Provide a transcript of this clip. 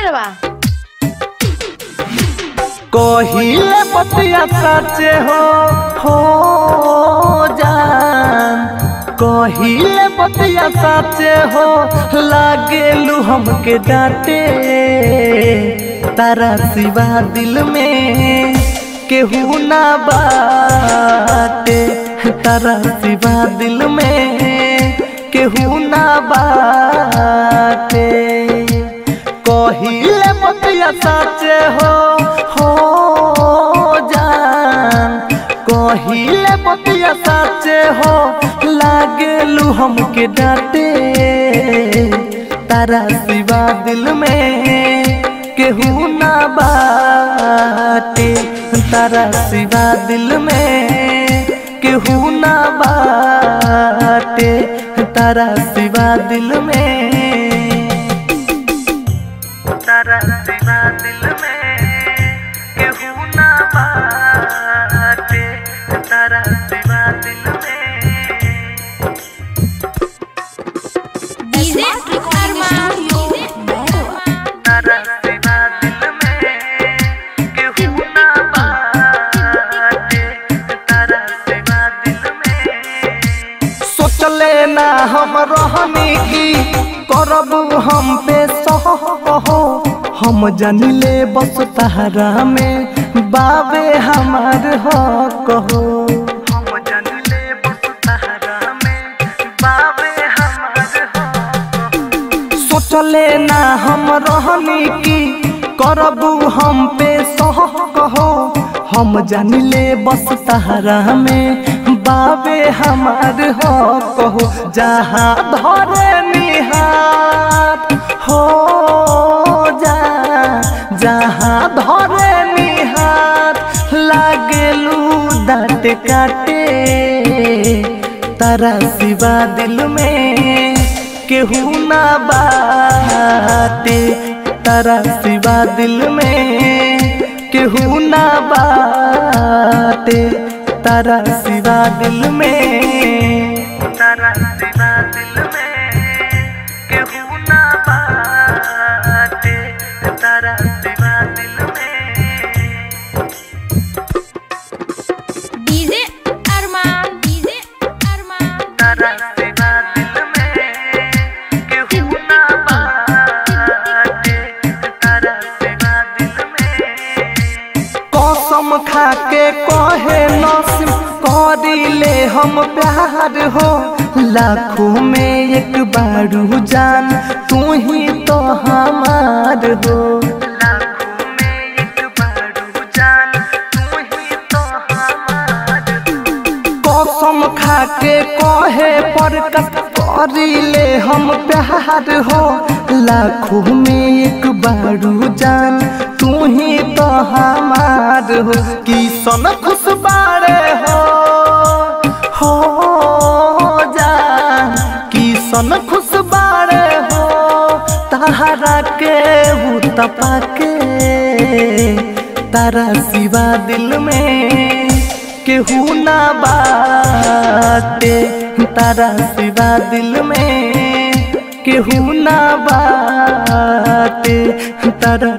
बा कहिले बतिया सचे हो हो जान कहिले बतिया सचे हो लागेलू हमके डांटे तारा सिवा दिल में केहू ना बाटे तारा सिवा दिल में केहू ना बाटे कहिले बतिया साचे हो हो जान कहिले बतिया साचे हो लागेलू हमके डांटे तारा सिवा दिल में केहू ना बाटे तारा सिवा दिल में केहू ना बाटे तारा सिवा दिल में तारा सिवा दिल में केहू ना बाटे तारा सिवा दिल में डीजे अरमान तारा सिवा दिल में केहू ना बाटे तारा सिवा दिल में सोचले ना हम रहनी की करबू हम पे सह हो हम जानिले बस तहरा में बाबे हमार हो कहो हम जानिले बस तहरा में बाबे हमार हो सोचले ना हम रहनी की करबू हम पे सह कहो हम जानिले बस तहरा में बाबे हमार हो कहो जहाँ धरे निहार हो जा जहाँ धरे निहार लागेलू दाँत काटे तारा सिवा दिल में केहू ना बाटे तारा सिवा दिल में केहू ना बाटे तारा सिवा दिल में तारा सिवा दिल में केहू ना बाटे तारा सिवा दिल में डीजे अरमान डीजे अरमान तारा सिवा दिल में केहू ना बाटे तारा सिवा दिल में कसम खा के कहे नसीम करिले हम प्यार हो लाखों में एक बारू जान तू ही तो हमार हो लाखों में एक बारू जान तू ही तो हमार हो कसम खा के कहे पर करिले हम प्यार हो लाखों में एक बारू जान तू ही तो हमार हो कि सन खुश बारे हो हो जा कि सन खुश बारे हो तारा के तपा के तारा सिवा दिल में केहू ना बाटे तारा सिवा दिल में केहू ना बाटे तारा